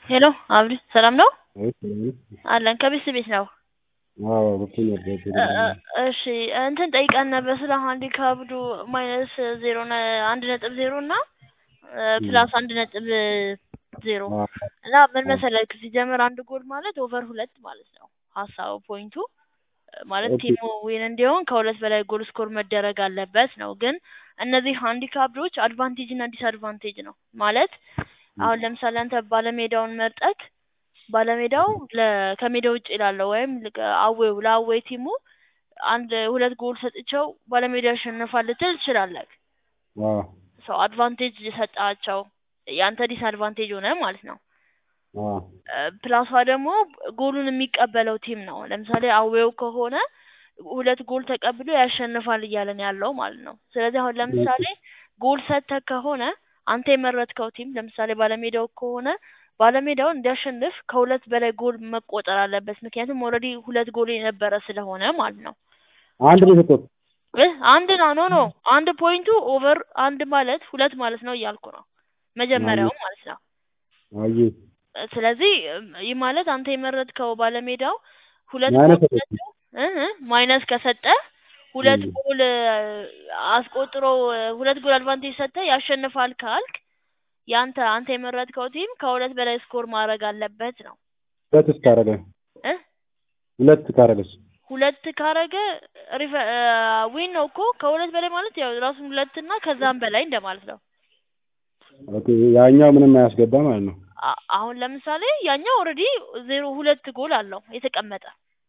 ሄሎ አብዲ ሰላም ነው አይ ሰላም ነው። አለን ከቤት ቤት ነው አዎ ገብቶኛል። ገብቶኛል። እ- እ- እሺ እንትን ጠይቀን ነበር ስለ ሃንዲካፕዱ ማይነስ ዜሮ ነ- አንድ ነጥብ ዜሮ እና እ፣ ፕላስ አንድ ነጥብ ዜሮ አዎ እና ምን መሰለህ ሲጀምር አንድ ጎል ማለት ኦቨር ሁለት ማለት ነው ሀሳቡ ፖይንቱ እ፣ ማለት ኦኬ። ቲሙ ዊን እንዲሆን ከሁለት በላይ ጎል ስኮር መደረግ አለበት ነው ግን እነዚህ ሃንዲካፕዶች አድቫንቴጅ እና ዲስአድቫንቴጅ ነው ማለት አሁን ለምሳሌ አንተ ባለሜዳውን መርጠክ ባለሜዳው ለ- ከሜዳ ውጭ ላለው ወይም ልቀ- አዌው ለአዌይ ቲሙ አንድ ሁለት ጎል ሰጥቸው ባለሜዳ ያሸንፋል ልትል ትችላለህ። አዎ ሰው አድቫንቴጅ ሰጣቸው ያንተ ዲስአድቫንቴጅ ሆነ ማለት ነው። አዎ እ፣ ፕላሷ ደግሞ ጎሉን የሚቀበለው ቲም ነው። ለምሳሌ አዌው ከሆነ ሁለት ጎል ተቀብሎ ያሸንፋል እያለን ያለው ማለት ነው። ስለዚህ አሁን ለምሳሌ ጎል ሰጥተህ ከሆነ አንተ የመረጥከው ቲም ለምሳሌ ባለሜዳው ከሆነ ባለሜዳው እንዲያሸንፍ ከሁለት በላይ ጎል መቆጠር አለበት። ምክንያቱም ኦልሬዲ ሁለት ጎል የነበረ ስለሆነ ማለት ነው። አንድ ነው የሰጠሁት። እ አንድ ነው ኖ ኖ አንድ ፖይንቱ ኦቨር አንድ ማለት ሁለት ማለት ነው እያልኩ ነው መጀመሪያው ማለት ነው። አየ እ፣ ስለዚህ እም፣ ይህ ማለት አንተ የመረጥከው ባለሜዳው ሁለት ማይነስ ጎል ሰጠሁት። ሰጥቶ እ እ ማይነስ ከሰጠ ሁለት እም። ጎል እ፣ አስቆጥሮ እ፣ ሁለት ጎል አድቫንቴጅ ሰጠ ያሸንፋል ካልክ ያንተ አንተ የመረጥከው ቲም ከሁለት በላይ ስኮር ማድረግ አለበት ነው ሁለት ካረገ እ ሁለት ካረገስ ሁለት ካረገ ሪፈ ዊን ነው እኮ ከሁለት በላይ ማለት ያው ራሱን ሁለት እና ከዛም በላይ እንደማለት ነው። ኦኬ ያኛው ምንም አያስገባ ማለት ነው። አ- አሁን ለምሳሌ ያኛው ኦልሬዲ ዜሮ ሁለት ጎል አለው የተቀመጠ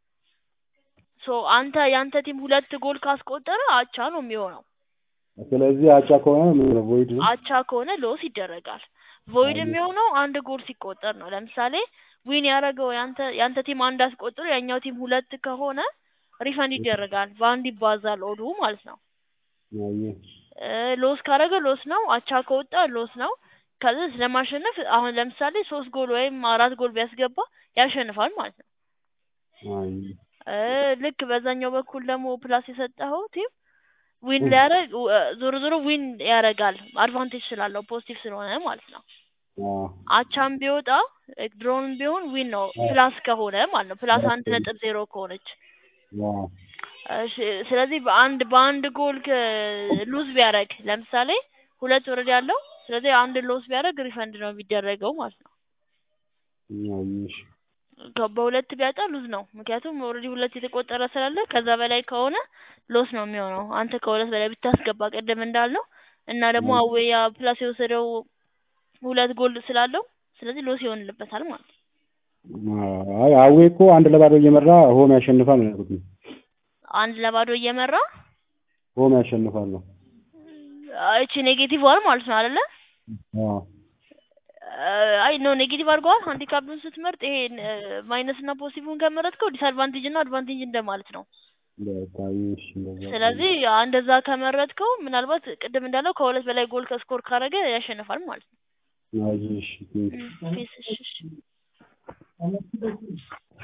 ሶ አንተ ያንተ ቲም ሁለት ጎል ካስቆጠረ አቻ ነው የሚሆነው። ስለዚህ አቻ ከሆነ ምን ነው ቮይድ ነው። አቻ ከሆነ ሎስ ይደረጋል። ቮይድ አየ። የሚሆነው አንድ ጎል ሲቆጠር ነው። ለምሳሌ ዊን ያደረገው ያንተ ያንተ ቲም አንድ አስቆጥሮ ያኛው ቲም ሁለት ከሆነ ሪፈንድ ይደረጋል። በአንድ ይባዛል ኦዱ ማለት ነው። አየ እ፣ ሎስ ካደረገ ሎስ ነው። አቻ ከወጣ ሎስ ነው። ከዚህ ስለማሸነፍ አሁን ለምሳሌ ሶስት ጎል ወይም አራት ጎል ቢያስገባ ያሸንፋል ማለት ነው። አየ እ፣ ልክ በዛኛው በኩል ደግሞ ፕላስ የሰጠኸው ቲም ዊን ሊያደርግ እ፣ ዞሮ ዞሮ ዊን ያደርጋል አድቫንቴጅ ስላለው ፖዚቲቭ ስለሆነ ማለት ነው። አዎ አቻም ቢወጣ ድሮን ቢሆን ዊን ነው ፕላስ ከሆነ ማለት ነው። ፕላስ አንድ ነጥብ ዜሮ ከሆነች አዎ እሺ፣ ስለዚህ በአንድ በአንድ ጎል ሉዝ ቢያደርግ ለምሳሌ ሁለት ወረድ ያለው ስለዚህ አንድ ሎስ ቢያደርግ ሪፈንድ ነው የሚደረገው ማለት ነው። አየሽ ከ- በሁለት ቢያጣ ሉዝ ነው። ምክንያቱም ኦልሬዲ ሁለት የተቆጠረ ስላለ ከዛ በላይ ከሆነ ሎስ ነው የሚሆነው። አንተ ከሁለት በላይ ብታስገባ ቅድም እንዳልነው እና ደግሞ 음. አዌያ ፕላስ የወሰደው ሁለት ጎል ስላለው ስለዚህ ሎስ ይሆንልበታል ማለት ነው። አይ አዌ እኮ አንድ ለባዶ እየመራ ሆም ያሸንፋል ነው ያልኩት። አንድ ለባዶ እየመራ ሆም ያሸንፋል ነው። እቺ ኔጌቲቭ ዋን ማለት ነው አይደለ? አዎ አይ ኖ ኔጌቲቭ አድርገዋል። ሃንዲካፕን ስትመርጥ ይሄ ማይነስ እና ፖዚቲቭን ከመረጥከው ዲስአድቫንቴጅ እና አድቫንቴጅ እንደማለት ነው። በቃ ይሽ እንደዛ ስለዚህ እንደዛ ከመረጥከው ምናልባት ቅድም እንዳለው ከሁለት በላይ ጎል ከስኮር ካረገ ያሸንፋል ማለት ነው። አየሽ ፒስ እሺ እሺ